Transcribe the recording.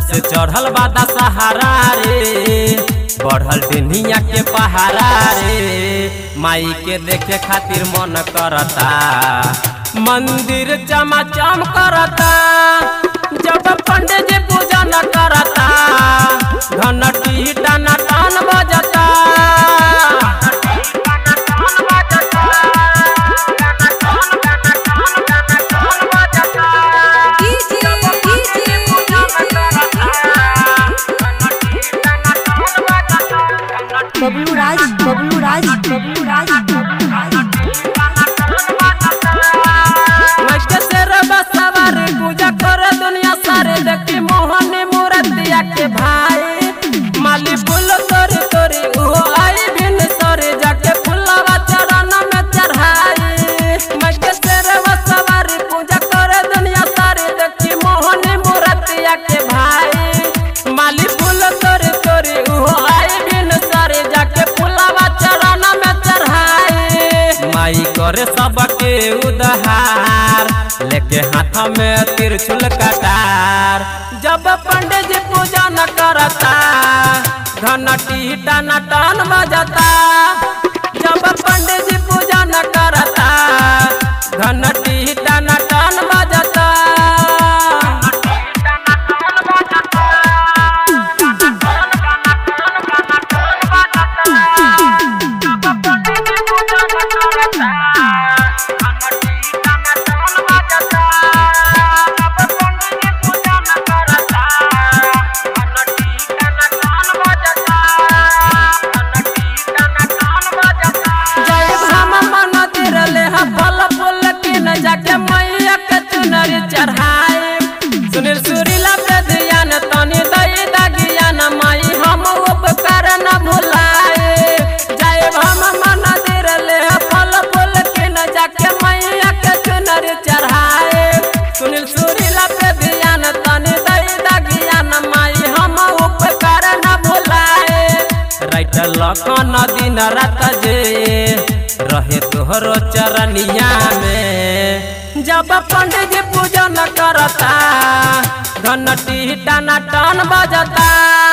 से चढ़ल बादा सहारा रे बढ़ल बिनिया के पहारा रे माई के देखे खातिर मन करता मंदिर चमाचम करता जब पंडित जी पूजा न करता घंटी टाना टान बजता बबलू राज बबलू राज बबलू राज बबलू राज मस्के से रबा सवारी पूजा करे दुनिया सारे देखी मोहन मूर्तिया के भाई माली फूल तोरी तोरी उहो आई बिन सरे जाके फुलवा चरण में चढ़ाई मस्के से रबा सवारी पूजा करे दुनिया सारे देखी मोहन मूर्तिया के भाई माली फूल तोरी तोरी उहो आई बिन सरे जाके फुलवा चरण में चढ़ाई माई करे सबके उद्धार लेके हाथ में तिरछुल कटार जब पंडित जी पूजा न करता घंटी टन टन बजता जब पंडित जी पूजा न करता घंटी टन टन बजता जय भाम मन तिरले ह फल फूल किन जाके मैया के चुनरी चढ़ाए सुनील सुरीला पे ध्यान तनी दई दगियान माई हम उपकार न भुलाए जय भाम मन तिरले ह फल फूल किन जाके मैया के चुनरी चढ़ाए सुनील सुरीला पे ध्यान तनी दई दगियान माई हम उपकार न भुलाए राइट लखन दिन रात जे रहे तोहरो चरनिया में जब पंडित जी पूजन करता घंटी टना टन बजता